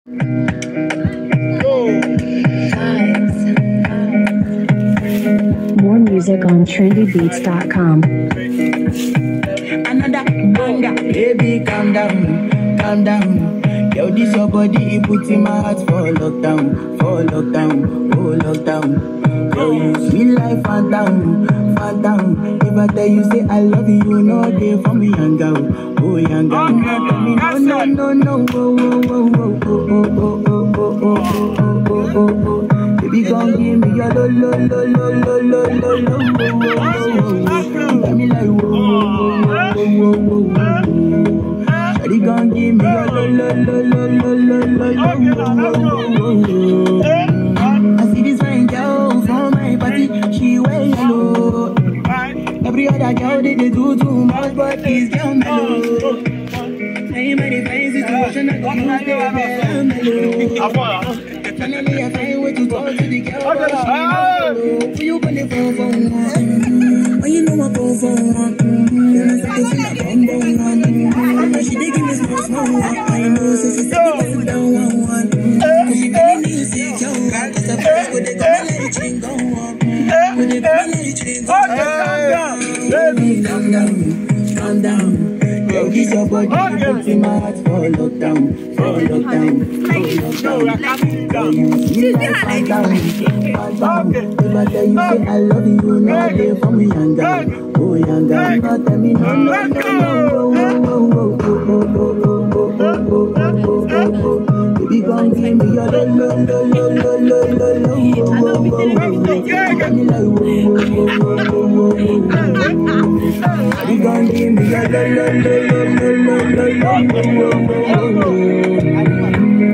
More music on trendybeats.com. another banger. Baby, calm down, calm down. Yo, this your body, it puts in my heart for lockdown, for lockdown, oh lockdown. Yo, you sweet life, phantom, phantom. If I tell you say I love you, you know they for me, young girl, oh young girl. Okay, No, tell me that's no, it. no, no, no, oh, oh, oh, oh, oh, oh, oh, oh, oh, oh, oh, oh, oh, oh. Baby, gon' give me your lo, lo, lo, lo, lo, lo, lo, lo, oh, oh, oh, oh, oh. You got me like whoa, whoa, whoa, whoa, whoa, whoa, whoa. Shawty gon' give me your lo, lo, lo, lo, lo, lo, lo, lo, Okay, now let's go. oh, oh, oh. Eh? I see this fine girl from my party, she wear yellow. Right. Every other girl they, they do too much, but this girl mellow. Ain't many fine situation, I got no stay mellow. Agora. Finally, I find way to talk to the girl, Okay, but she now. mellow. Who you gonna phone for? Mm, When you know I go for one, mm, then I start to feel like I'm going on. mm. She dey give me small, small one. I know, so she said, "Sit down, one, one." mm. Cause she feeling insecure, cause her friends go, they come and let it drink go on. mm. When they come and let it drink go Okay, calm down. Baby. Calm down, calm down. Yo, this your body, Okay. put in my heart for lockdown, for lockdown, for No, I lockdown. can't sit Yo, down. you sweet like calm down, calm down. Okay. If I tell you say I love you, you know Okay. they for me young girl, Okay. oh young girl. Okay. No tell me no, no, Let's no, go. no, oh, oh, oh, oh, oh, oh, oh, oh, oh, oh, oh, oh, oh. Baby, gon' give me your lo, lo, lo, lo, lo, lo, lo, lo, oh, oh, oh, oh, oh. Yeah, Got me like whoa, whoa, whoa, whoa, whoa, whoa, whoa. You gon' give me your lo, lo, lo, lo, lo, lo, lo, lo, oh, oh, oh,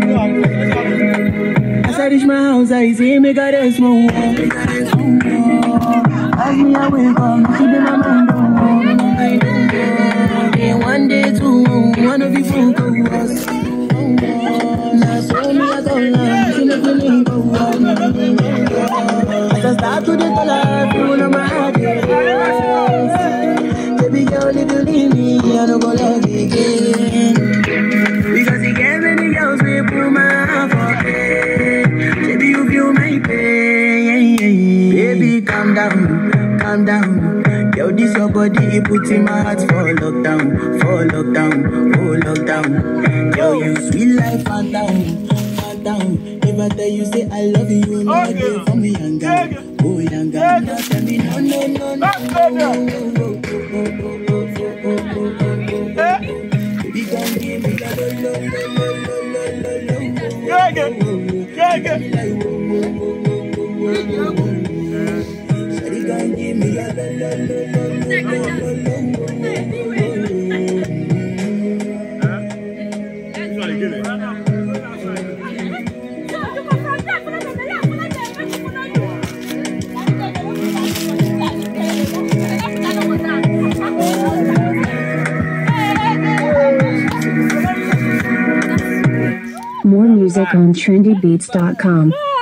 oh. As I reach my house, I see me got a small wall. As me, I wake up, she be my mind. Then one day, two, one of you folk go us. Now, so me, I go love, she make me link go As I start to the color, full of my heart, yes. Baby girl, if you leave me, I don't go love you again. Because you get many girls, we put my heart for pain. Baby, you feel my pain. Baby, calm down, calm down. Yo, this your body, it puts in my heart for lockdown, for lockdown, for lockdown. Yo, you sweet life, phantom, phantom. If I tell you, say I love you, you know Okay. they for me, young girl. Oh, young girl, now tell me, no, no, no, no. Let's go now. no, no, no, no, no, no, no, no, no, no, no. Eh? Baby, come give me that lo, lo, lo, lo, lo, lo, lo, lo, Yeah, yeah. Yeah, yeah. like, whoa, whoa, whoa, whoa, whoa, whoa, whoa. Shawty, come give me that lo, lo, lo, lo, lo, lo, lo, lo, whoa, whoa, More music on trendybeats.com.